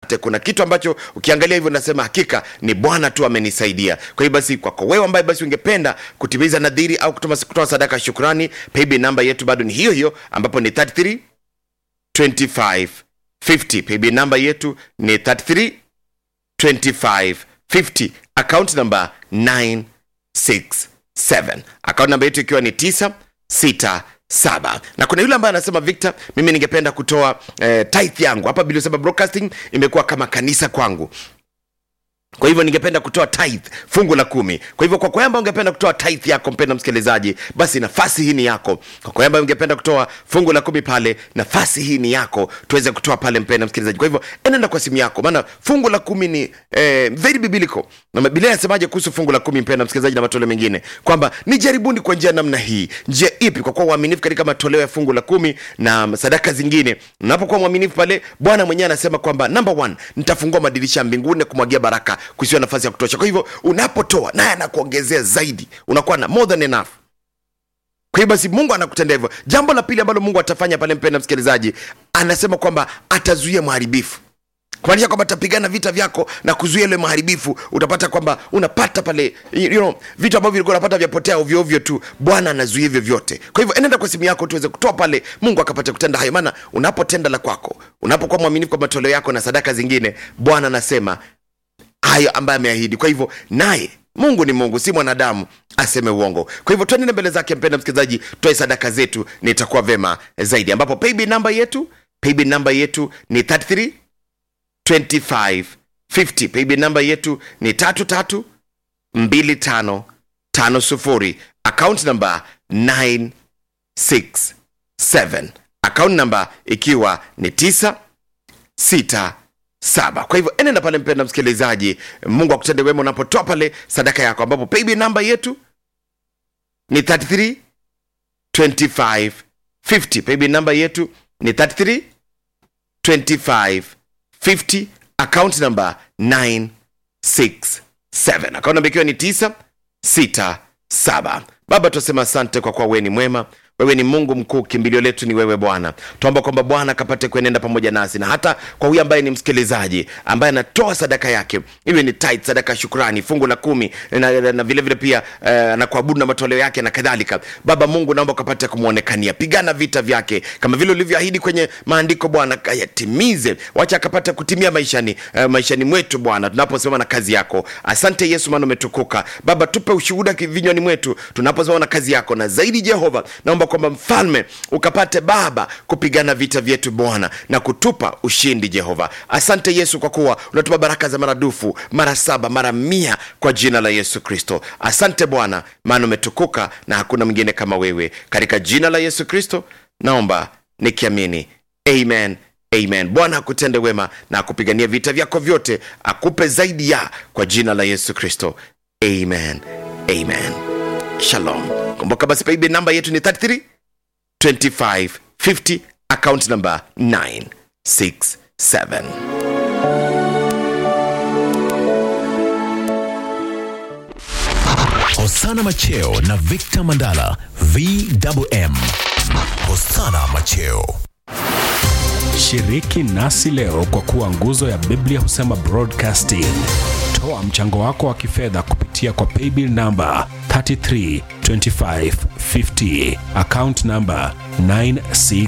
asante kuna kitu ambacho ukiangalia hivyo nasema hakika ni bwana tu amenisaidia kwa hiyo basi kwako wewe ambaye basi ungependa kutimiza nadhiri au kutoa kutoa sadaka ya shukrani paybill namba yetu bado ni hiyo hiyo ambapo ni 33 25 50 paybill namba yetu ni 33 25 50 account number 967 account namba yetu ikiwa ni 967 na kuna yule ambaye anasema victor mimi ningependa kutoa eh, tithe yangu hapa biliosema broadcasting imekuwa kama kanisa kwangu kwa hivyo ningependa kutoa tithe fungu la kumi kwa hivyo kwa kwamba ungependa kutoa tithe yako mpenda msikilizaji basi nafasi hii ni yako kwa kwamba ungependa kutoa fungu la kumi pale nafasi hii ni yako tuweze kutoa pale mpenda msikilizaji kwa hivyo enenda kwa simu yako maana fungu la kumi ni eh, very biblical na biblia inasemaje kuhusu fungu la kumi mpenda msikilizaji na matoleo mengine kwamba ni jaribuni kwa njia namna hii njia ipi kwa kuwa uaminifu katika matoleo ya fungu la kumi na sadaka zingine unapokuwa mwaminifu pale bwana mwenyewe anasema kwamba number one nitafungua madirisha ya mbinguni na kumwagia baraka kusiwa nafasi ya kutosha kwa hivyo unapotoa naye anakuongezea zaidi unakuwa na more than enough kwa hiyo basi mungu anakutendea hivyo jambo la pili ambalo mungu atafanya pale mpenda msikilizaji anasema kwamba atazuia mharibifu kumaanisha kwamba atapigana vita vyako na kuzuia ile maharibifu utapata kwamba unapata pale you know, vitu ambavyo vilikuwa unapata vyapotea ovyoovyo tu bwana anazuia hivyo vyote kwa hivyo enenda kwa simu yako tuweze kutoa pale mungu akapata kutenda hayo maana unapotenda la kwako unapokuwa mwaminifu kwa matoleo yako na sadaka zingine bwana anasema hayo ambaye ameahidi kwa hivyo naye mungu ni mungu si mwanadamu aseme uongo kwa hivyo tuenene mbele zake mpenda msikilizaji toe sadaka zetu ni itakuwa vema zaidi ambapo paybill namba yetu paybill namba yetu ni 33 25 50 paybill namba yetu ni tatu tatu mbili tano tano sufuri account namba 967 account namba ikiwa ni 9 6 saba kwa hivyo enenda pale mpenda msikilizaji mungu akutende wema unapotoa pale sadaka yako ambapo paybill namba yetu ni 33 25 50 paybill namba yetu ni 33 25 50 account number 967 account namba ikiwa ni 967 baba tunasema asante kwa kuwa wewe ni mwema wewe ni mungu mkuu kimbilio letu ni wewe bwana tuomba kwamba bwana akapate kuenenda pamoja nasi na hata kwa huyu ambaye ni msikilizaji ambaye anatoa sadaka yake iwe ni tithe, sadaka ya shukrani fungu la kumi na, na, na vile vile pia uh, na kuabudu na matoleo yake na kadhalika baba mungu naomba ukapate kumwonekania pigana vita vyake kama vile ulivyoahidi kwenye maandiko bwana kayatimize wacha akapate kutimia maishani uh, maishani mwetu bwana tunaposimama na kazi yako asante yesu maana umetukuka baba tupe ushuhuda vinywani mwetu tunaposimama na kazi yako na zaidi jehova naomba kwamba mfalme ukapate baba kupigana vita vyetu bwana na kutupa ushindi jehova asante yesu kwa kuwa unatupa baraka za maradufu mara saba mara mia kwa jina la yesu kristo asante bwana maana umetukuka na hakuna mwingine kama wewe katika jina la yesu kristo naomba nikiamini amen amen bwana akutende wema na akupigania vita vyako vyote akupe zaidi ya kwa jina la yesu kristo amen amen shalom kumbuka basi paibe namba yetu ni 33 25 50 account number 967 Hosana Macheo na Victor Mandala VMM. Hosana Macheo. Shiriki nasi leo kwa kuwa nguzo ya Biblia husema broadcasting. Toa mchango wako wa kifedha kupitia kwa paybill namba 332550 account namba 96